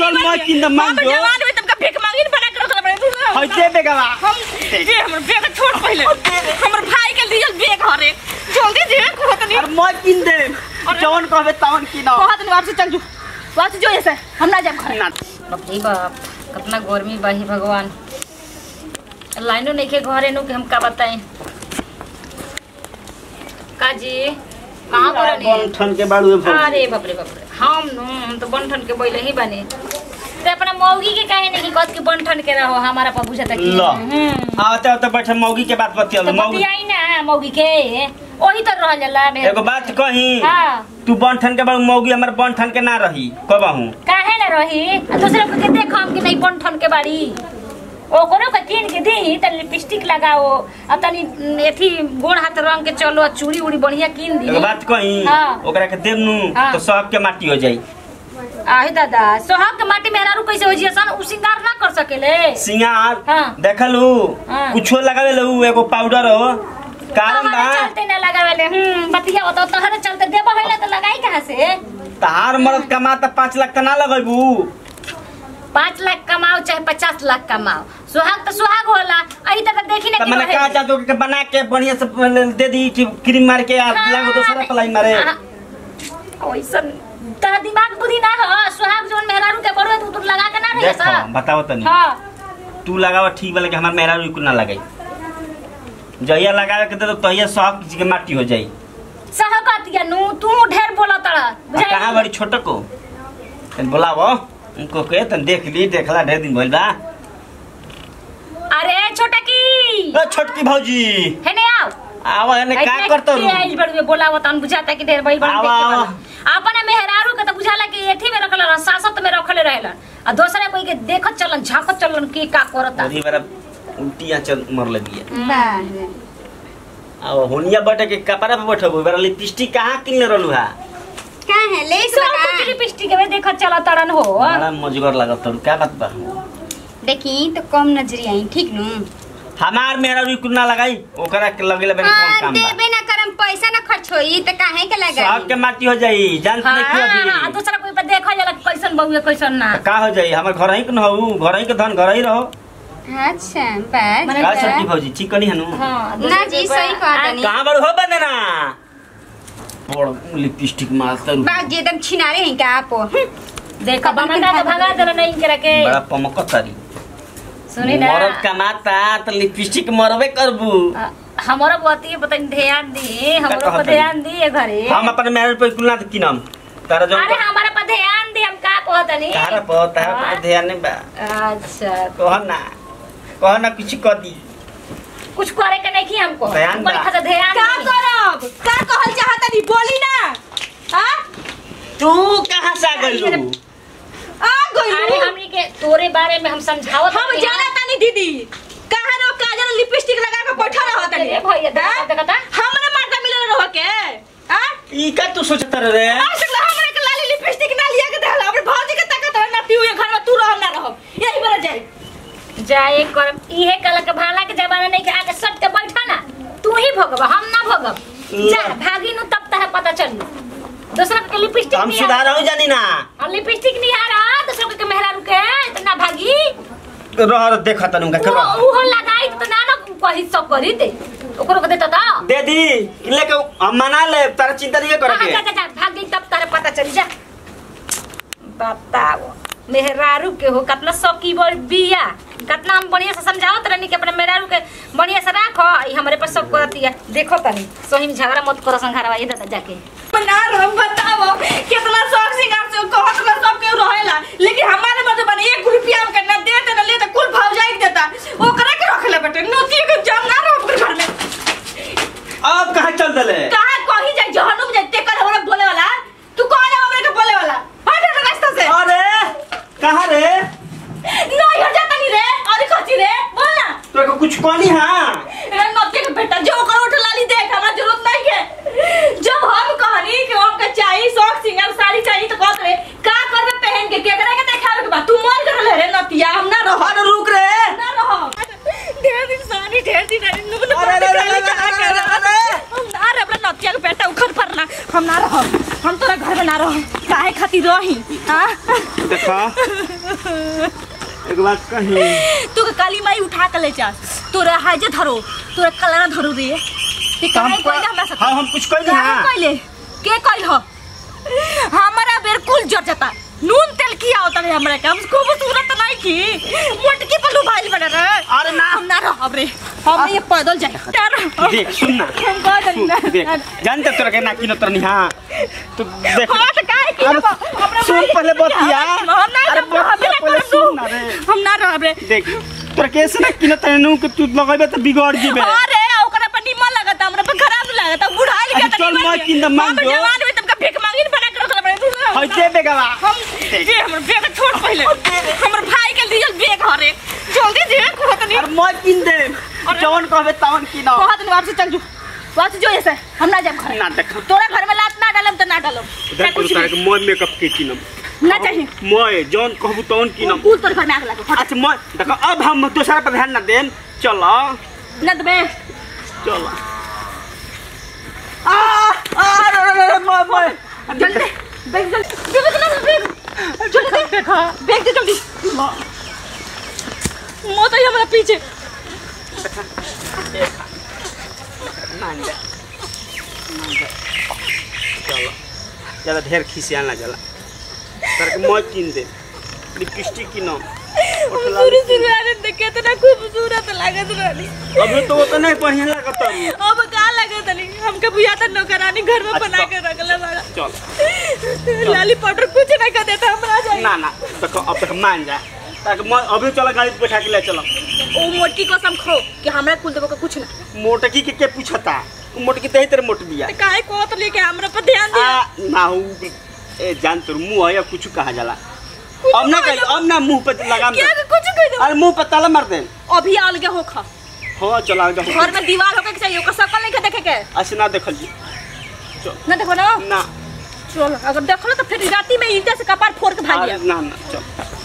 चल मैं किन द मांग हम दो जवान हुई तुमका भीख मांगी न बना के रखल बड़े हई दे बेगवा हम दे हमर बेग छोड़ पहले हमर भाई के दियल बेग हरे जल्दी दे कहत नहीं अरे मैं किन दे जवन कहबे तवन किन कहत नहीं वापस चल जू वापस जो ऐसे हम ना जाब घर ना बाप रे बाप कितना गर्मी बा हे भगवान लाइनो नहीं के घरे नु कि हम का बताएं का जी कहाँ पर बन ठन के बाड़ू भौ अरे बाप रे बाप रे हम नु हम तो बनठन के बैले ही बने ते अपना मौगी के काहे नहीं कत के बनठन के रहो हमारा पर बुझाता कि लो। हम्म। आवते आवते बैठे मौगी के बात बतिया तो मौगी बतियाई ना मौगी के ओही तो रह जाला मेरे एगो बात कही हाँ तू बन ठन के बाड़ू मौगी हमर बन ठन के ना रही कहबहू काहे ना रही आ दूसरे को के देखो हम कि नहीं बनठन के बाड़ी ओकरो के कीन के दी त लिपस्टिक लगाओ आ तनी न, एथी गोड़ हाथ रंग के चलो आ चूड़ी उड़ी बढ़िया कीन दी एगो बात कही हाँ। ओकरा के देब नु हाँ। तो सब के माटी हो जाई आहे दादा सोहाग के माटी मेहरारू कैसे हो जिया सन उ सिंगार ना कर सकेले सिंगार हाँ। देखलू हाँ। कुछो लगावे लू एगो पाउडर हो कारण बा तोहरे चलते ना लगावेले हम्म बतिया होता तोहरे चलते देबो होला त लगाई कहां से तार मरद कमा त पाँच लाख त ना लगेबू पाँच लाख कमाओ चाहे पचास लाख कमाओ सुहाग तो सुहाग होला अही तक देखी ना त कि मैंने रहे- कहा चाहतो कि बना के बढ़िया से दे दी कि क्रीम मार के आ हाँ, लागो दूसरा पलाई मारे हाँ, ओइसन तोरा दिमाग बुद्धि ना हो सुहाग जोन मेहरारू के बड़ो तू तू लगा के ना रही देखो सा बताओ तनी हां तू लगावा ठीक वाला कि हमार मेहरा रुक ना लगाई जहिया लगावे के दे तो तहिया सब किसी के माटी हो जाई सहकतिया नु तू ढेर बोला तड़ा आ कहाँ बड़ी छोट को तन बोलावो उनको के तन देख ली देखला ढेर दिन भइल बा अरे छोटा की ओ छोटकी भौजी है ने आओ आवा एने का करतो रू आई बड़वे बोलावत अन बुझाता कि ढेर बड़ी बड़ी आवा, देखे आवा। वाला अपने मेहरारू के तो बुझाला कि एथी में रखल रहन सासत में रखले रहेला आ दूसरा कोई के देखत चलन झांकत चलन की का करता अरे मेरा उल्टी आंचल मर लगी है बारे अब होनिया बैठे के कपड़ा पे बैठबो मेरा लिपस्टिक कहाँ किनले रहलू हा का है ले सब कुछ लिपस्टिक में देखत चला तड़न हो बड़ा मजगर लागत तोर का बात बा देखी तो कम नजरी आई ठीक नु हमार मेरा रुक ना लगाई ओकरा के लगेला मेरे कौन हाँ काम बा देबे ना करम पैसा ना खर्च होई त काहे के सब लगाई के माटी हो जाई जान हाँ, नहीं क्यों हाँ, अभी दूसरा कोई पे देखा जाला कि कैसन बहुए कैसन ना तो का हो जाई हमर घर ही के न हो घर ही के धन घर ही रहो अच्छा बस मने- का छोटी भौजी ठीक कनी हनु हाँ, ना जी सही कहत नहीं कहाँ बड़ हो बंदना बड़ लिपस्टिक मारता रू बाग जे एकदम छिनारे हैं का आप देखा बमका के भगा देला नहीं करे के बड़ा पमकत तारी सुनी ना मरद कमाता तो लिपस्टिक मरबे करबू आ, हमारा पति बताई ध्यान दी हमारा कहत पर हई? ध्यान दी घरे हम अपन मैरिज पे कुलना तो किनम तारा जो अरे हमारा पर ध्यान दी हम का कहत नहीं तारा पर तारा हाँ। पर ध्यान नहीं बा अच्छा कह ना कह ना कुछ कर दी कुछ करे के नहीं की हमको ध्यान हमको बा। लिखा था ध्यान का दी। करब का कहल चाहत नहीं बोली ना हां तू कहाँ से आ गइलू आ अरे गइल हमनी के तोरे बारे में हम समझावत हम हनी। जाना तानी दीदी कहाँ रहो काजल लिपस्टिक लगा के बैठा रहो तानी अरे भैया देखा देखा था हमरे मर्दा मिलल रहो के हां ई का तू सोचत रे आज तक हमरे के लाली लिपस्टिक ना लिया के देला अपने भौजी के ताकत है ना पियो ये घर में तू रह ना रहो यही बार जाए जाए कर इहे कल के भाला के जमाना नहीं के आके सट के बैठा ना तू ही भगब हम ना भगब जा भागी नु तब तह पता चली दूसरा के लिपस्टिक हम नहीं सुधार हो जानी ना और लिपस्टिक नहीं आ रहा दूसरा के मेहरा रुके इतना भागी रह देख तनु का वो वो लगाई तो ना ना कही सब करी दे ओकरो के देता था दे दी लेके हम मना ले तारा चिंता नहीं करे हाँ, के जा जा जा भाग गई तब तारे पता चल जा बताओ मेहरारू के हो कितना सौकी बड़ बिया कितना हम बढ़िया से समझाओ तनी कि अपने मेहरारू के बढ़िया से राखो ई हमरे पर सब करती है देखो तनी सही में झगड़ा मत करो संघारवा ये दादा जाके ना रहो बताओ कितना शौक सिंगार से कहत ना सब के रहेला लेकिन हमारे मर्द बने एक रुपया हम करना देते ना लेते कुल भाव जाई देता ओकरा के रखले बेटे नोती के जम ना रहो अपने घर में अब कहाँ चल दले कहां कहीं जाए जहनुम जाए ते कर हमरा बोले वाला तू कहां जा हमरे के बोले वाला हट हट रास्ता से अरे कहाँ रे नहीं हट जाता नहीं रे अरे कथी रे बोल ना तो को कुछ कहनी हां रे नोती के बेटा जो ओकर उठ लाली देख हमरा जरूरत नहीं है जब हम कहनी कि हमके चाहिए शौक सिंगार साड़ी चाहिए तो कहत रे का करबे पहन के केकरा के देखावे के बा तू मन कर ले रे नतिया हम ना रहो अरे रुक रे ना रहो ढेर दिन सारी ढेर दिन अरे नुन अरे, अरे, अरे, अरे, अरे, अरे, अरे। हम ना रे अपना नतिया के बेटा उखड़ पड़ना हम ना रहो हम तोरा घर में ना रहो काहे खातिर रही हाँ देखा एक बात कही तू के काली माई उठा के ले जा तोरा हाजे धरो तोरा कलरा धरो रे ते तो हम काहे कोइले हमरा साथ हाँ हम कुछ कही काहे ना कोइले के कइल हो हमारा बेर कुल जर जाता नून तेल किया होता रे हमरा के हम खूब सूरत नहीं की मोटकी पलू भाई बना रे अरे ना हम ना रहब रे हम ये पैदल जाए डर देख सुन ना हम कह दे ना सुन, देख जानते तोरा के ना किनो तोरा नहीं हाँ तू देख हाँ तो काहे की अरे हमरा सुन भाई- पहले बतिया हम ना अरे हम ना बतिया पहले सुन ना रे हम ना रहब रे देख तोरा कैसे ना किनो तोरा नु कि तू लगेबे तो बिगड़ जीबे अरे ओकरा पर निमन लगता हमरा पर खराब लगता बुढ़ा लिया अरे चल मैं किन द मांग दो। जवान हुई तुमका भीख मांगिन बना के रखल बड़े हई दे बेगवा हम जे हमर बेग छोड़ पहले हमर भाई के दियल बेग हरे जल्दी दे कहत नहीं अरे मैं किन दे जवन कहबे तवन किनो कहत नहीं वापस चल जू वापस जो ऐसे हम ना जाब घर ना देख तोरा घर में लात ना डालम त ना डालम देख कुछ तोरा भी। के मैं मेकअप के किनम ना चाहिए मैं जवन कहबू तवन किनम कुल तोर घर में आग लागो फट अच्छा मैं देखो अब हम दूसरा पर ध्यान ना देन चलो ना दबे चलो आ आ रे रे रे मैं मैं जल्दी बेग जल्दी जल्दी ना बेग जल्दी बेग बेग दे जल्दी मो तो हमरा पीछे मान जा मान जा चलो ज्यादा ढेर खिसिया ना जला तर के मैं किन दे लिपस्टिक किनो शुरू शुरू आने देख कितना खूबसूरत लागत रहनी अभी तो वो तो नहीं बढ़िया लगता अब का लागत नहीं हमके बुझाता नौकरानी घर में बना के रखले बड़ा चल लाली पाउडर कुछ नहीं कर देता हमरा जाए ना ना देखो अब तक मान जा ताकि मैं अभी चलो गाड़ी पे बैठा के ले चलो ओ मोटकी कसम खो कि हमरा कुल देबो के कुछ ना मोटकी के के पूछता उ मोटकी तही तेरे मोट बिया ते काहे कोत लेके हमरा पर ध्यान दे आ ना हूँ ए जान तोर मुंह है या कुछ कहा जाला अब ना कही अब ना मुंह पे लगाम दे क्या के कुछ कह दो अरे मुंह पे ताला मार दे अभी अलगे हो खा हाँ चला जा घर में दीवार होके के चाहिए ओकर शकल नहीं के देखे के ऐसे ना देखल जी ना देखो ना ना चल अगर देखलो तो फिर राती में ईंटे से कपार फोड़ के भाग अरे गया ना ना चल